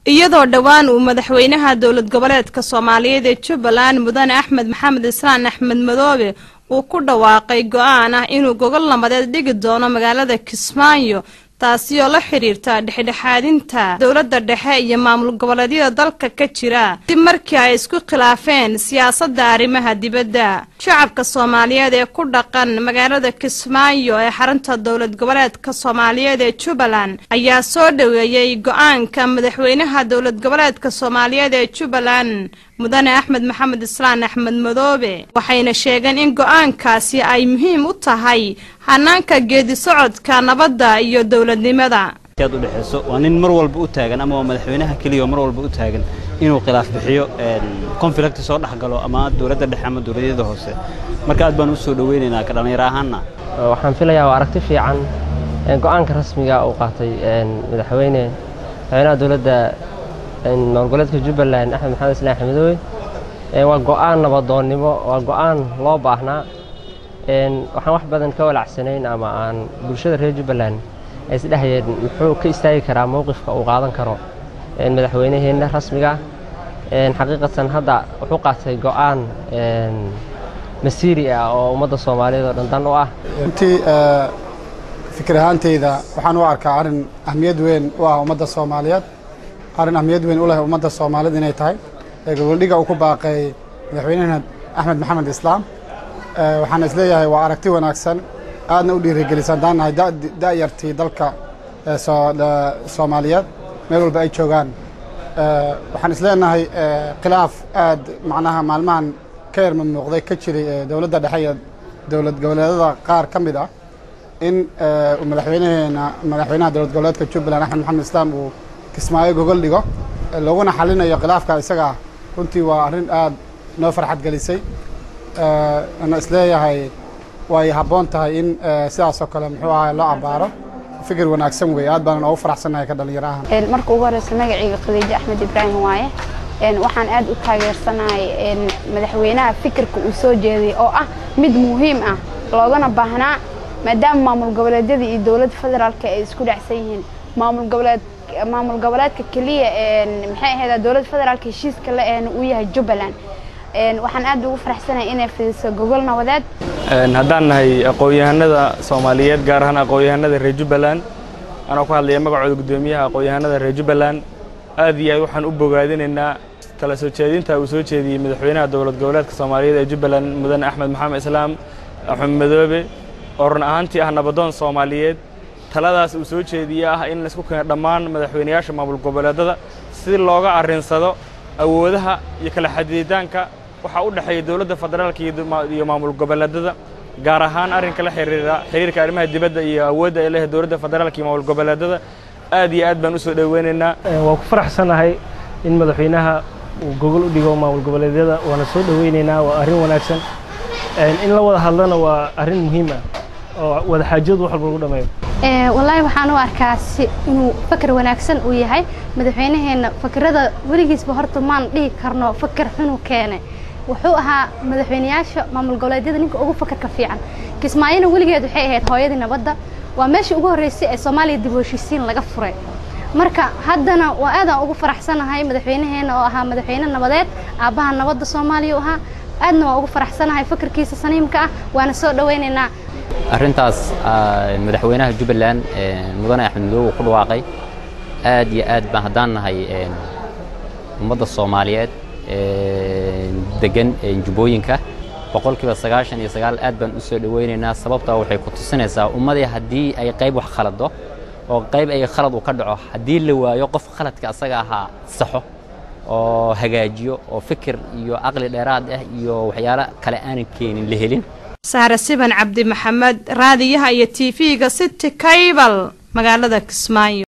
iyadoo dhowaan uu madaxweynaha dowlad goboleedka soomaaliyeed ee jubbaland mudane axmed maxamed islaan axmed madoobe uu ku dhawaaqay go-aan ah inuu gogol nabadeed dhigi doono magaalada kismaayo taasi oo la xidhiirta dhexdhexaadinta dowladda dhexe iyo maamul goboleedyada dalka ka jira dib markii ay isku khilaafeen siyaasadda arrimaha dibadda shacabka soomaaliyeed ee ku dhaqan magaalada kismaayo ee xarunta dowlad goboleedka soomaaliyeed ee jubbaland ayaa soo dhoweeyey go-aanka madaxweynaha dowlad goboleedka soomaaliyeed ee jubbaland mudane axmed maxamed islaan axmed madoobe waxayna sheegeen in go-aankaasi ay muhiim u tahay hanaanka geedi socodka nabadda iyo dowladnimada aad udhexayso waa nin mar walba u taagan ama waa madaxweynaha keliya oo mar walba u taagan inuu khilaaf bixiyo conflict soo dhex galo ama dowladda dhexe ama dowladyada hoose marka aad baan u soo dhoweynaynaa ka dhallinyaro ahaanna waxaan filayaa waa aragti fiican go-aanka rasmiga uu qaatay madaxweyne madaxweynaha dowladda maamul goboleedka jubbaland axmed maxamed islaan axmedoowe waa go-aan nabadoonnimo waa go-aan loo baahnaa waxaan wax badan ka walacsanayn ama aan bulshada reer jubbaland ay isdhehayeen muxuu ka istaagi karaa mowqifka uu qaadan karo madaxweynaheenna rasmiga xaqiiqatan hadda wuxuu qaatay go-aan masiiri ah oo ummadda soomaaliyeed oo dhan dan u ah runtii fikir ahaanteyda waxaan u arkaa arrin ahmiyad weyn u ah ummadda soomaaliyeed arrin ahmiyad weyn u leh ummadda soomaaliyed inay tahay ee goboldhiga uu ku baaqay madaxweynehena axmed maxamed islaam waxaan isleeyahay waa aragti wanaagsan aadna u dhiirigelisaan daannahay da'yartii dalka soomaaliyeed meel walba ay joogaan waxaan isleenahay khilaaf aad macnaha maalmahan ka yar mamnuuqday ka jiray dowladda dhexe iyo dowlad goboleedada qaar ka mid ah in madaxweynaheena madaxweynaha dowlad goboleedka jubbaland axmed maxamed islaam uu kismaayo gogol dhigo laguna xalinayo khilaafka isaga ah runtii waa arrin aad noo farxad gelisay ana isleeyahay way habboon tahay in sidaasoo kale muxuu ahaa loo abbaaro fikir wanaagsan weeye aad baanan oogu faraxsannahay ka dhallinyaro ahaan marka ugu horeysa magacayga khadiijo axmed ibraahim waaye waxaan aad u taageersanahay madaxweynaha fikirka uu soo jeeday oo ah mid muhiim ah loogana baahnaa maadaama maamul goboleedyada iyo dowladda federaalka ay isku dhacsan yihiin maamul goboleed maamul goboleedka keliya maxay ahayd dowladda federaalka heshiiska la ehna uu yahay jubbaland waxaan aad ugu faraxsanahay inay fidiso gogol nabadeed haddaan nahay aqoon-yahanada soomaaliyeed gaar ahaan aqoon-yahanada reer jubbaland anoo ku hadlaya magacooda guddoomiyaha aqoon-yahanada reer jubbaland aad iyo aad waxaan u bogaadinaynaa kala soo jeedinta uu soo jeediyey madaxweynaha dowlad goboleedka soomaaliyeed ee jubbaland mudane axmed maxamed islaam axmed madoobe oo run ahaantii ah nabadoon soomaaliyeed taladaas uu soo jeediye ah in laisku keeno dhammaan madaxweynayaasha maamul goboleedada si looga arrinsado awoodaha iyo kala xadidaanka waxaa u dhexeeya dowladda federaalka iyo maamul goboleedada gaar ahaan arrinka la xiriira xiriirka arrimaha dibadda iyo awoodda ay leedahay dowladda federaalka iyo maamul goboleedada aad iyo aad baan u soo dhoweynaynaa waan ku faraxsanahay in madaxweynaha uu gogol u dhigo maamul goboleedyada waana soo dhoweynaynaa waa arrin wanaagsan in la wada hadlana waa arrin muhiim ah oo wada xaajadu wax walba lagu dhameeyo wallaahi waxaan u arkaa si inuu fakar wanaagsan uu yahay madaxweynaheenna fakrada weligiisba horta maan dhihi karno fakar xunuu keene wuxuu ahaa madaxweynayaasha maamul goboleedyada ninka ugu fakarka fiican kismaayona weligeed waxay ahayd hooyadii nabadda waa meeshii ugu horreysay ee soomaaliya dib u heshiisiin laga furay marka haddana waa aadaan ugu faraxsanahay madaxweynaheenna oo ahaa madaxweyne nabadeed aabbaha nabadda soomaaliya u ahaa aadna waa ugu faraxsanahay fakarkiisa saniimka ah waana soo dhoweynaynaa arrintaas madaxweynaha jubbaland mudane axmed madoobe uu ku dhawaaqay aad iyo aad baan haddaan nahay ummadda soomaaliyeed degan jubbooyinka boqolkiiba sagaashan iyo sagaal aad baan u soo dhoweynaynaa sababtaa waxay ku tusinaysaa ummadii haddii ay qayb wax khalado oo qayb ay khalad uu ka dhaco haddii la waayo qof khaladka asaga ahaa saxo oo hagaajiyo oo fikir iyo caqli dheeraad ah iyo waxyaalo kale aanan keenin la helin sahre siban cabdi maxamed raadiyaha iyo t v-ga city kaybal magaalada kismaayo